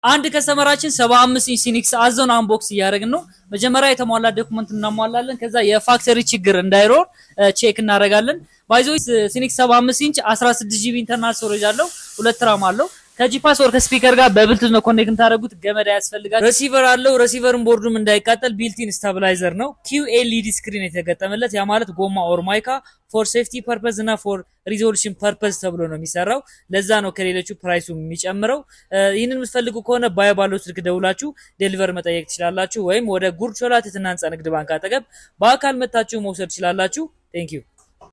አንድ ከስተመራችን 75 ኢንች ሲኒክስ አዞን አንቦክስ እያደረግን ነው። መጀመሪያ የተሟላ ዶክመንት እናሟላለን። ከዛ የፋክተሪ ችግር እንዳይኖር ቼክ እናደርጋለን። ባይዞ ሲኒክስ 75 ኢንች 16 ጂቢ ኢንተርናል ስቶሬጅ አለው፣ ሁለት ራም አለው። ከጂፓስ ወር ከስፒከር ጋር በብልቱዝ ነው ኮኔክት ታደረጉት። ገመድ ያስፈልጋል። ሬሲቨር አለው። ሬሲቨርን ቦርዱም እንዳይቃጠል ቢልቲን ስታብላይዘር ነው። ኪው ኤልኢዲ ስክሪን የተገጠመለት ያ ማለት ጎማ ኦር ማይካ ፎር ሴፍቲ ፐርፐዝ እና ፎር ሪዞሉሽን ፐርፐዝ ተብሎ ነው የሚሰራው። ለዛ ነው ከሌሎቹ ፕራይሱ የሚጨምረው። ይህንን የምትፈልጉ ከሆነ ባዮ ባለው ስልክ ደውላችሁ ዴሊቨር መጠየቅ ትችላላችሁ። ወይም ወደ ጉርድ ሾላ ትህትና ህንፃ ንግድ ባንክ አጠገብ በአካል መታችሁ መውሰድ ትችላላችሁ። ቴንክ ዩ